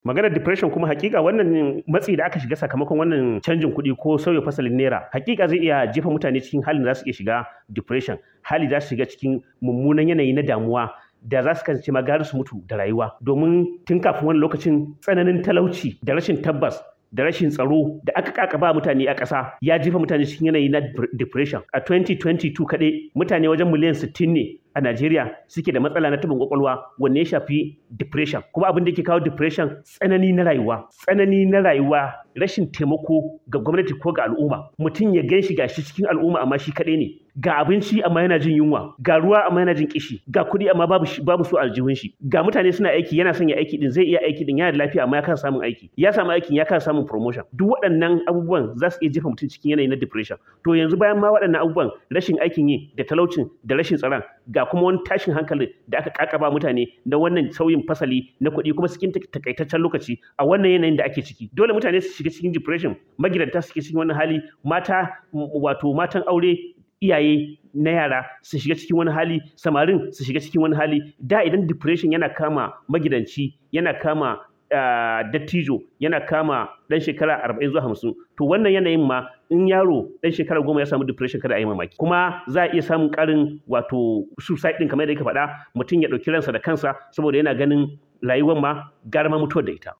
maganar depression kuma hakika wannan matsi da aka shiga sakamakon wannan canjin kuɗi ko sauya fasalin naira hakika zai iya jefa mutane cikin halin da za su iya shiga depression hali za su shiga cikin mummunan yanayi na damuwa da za su kasance ma gari su mutu da rayuwa domin tun kafin wani lokacin tsananin talauci da rashin tabbas da rashin tsaro da aka kakaba mutane a ƙasa ya jefa mutane cikin yanayi na depression a 2022 kaɗai mutane wajen miliyan 60 ne a Najeriya suke da matsala na tabin kwakwalwa wanne ya shafi depression kuma abin da ke kawo depression tsanani na rayuwa tsanani na rayuwa rashin taimako ga gwamnati ko ga al'umma mutum ya gan shi gashi cikin al'umma amma shi kaɗai ne ga abinci amma yana jin yunwa ga ruwa amma yana jin kishi ga kuɗi amma babu babu su aljihun shi ga mutane suna aiki yana son ya aiki din zai iya aiki din yana da lafiya amma ya kasa samun aiki ya samu aikin ya kasa samun promotion duk waɗannan abubuwan za su iya jefa mutum cikin yanayi na depression to yanzu bayan ma waɗannan abubuwan rashin aikin yi da talaucin da rashin tsaron ga kuma wani tashin hankali da aka kakaba mutane na wannan sauyin fasali na kuɗi kuma cikin takaitaccen lokaci a wannan yanayin da ake ciki dole mutane su shiga cikin depression magidanta suke cikin wannan hali mata wato matan aure iyaye na yara su shiga cikin wani hali samarin su shiga cikin wani hali da idan depression yana kama magidanci yana kama Uh, dattijo yana kama dan shekara 40 zuwa 50 to wannan yanayin ma in yaro dan shekara goma ya samu depression kada a yi mamaki kuma za a iya samun karin wato suicide din kamar da yake faɗa mutum ya ɗauki ransa da kansa saboda yana ganin rayuwar ma gara ma mutuwar da ita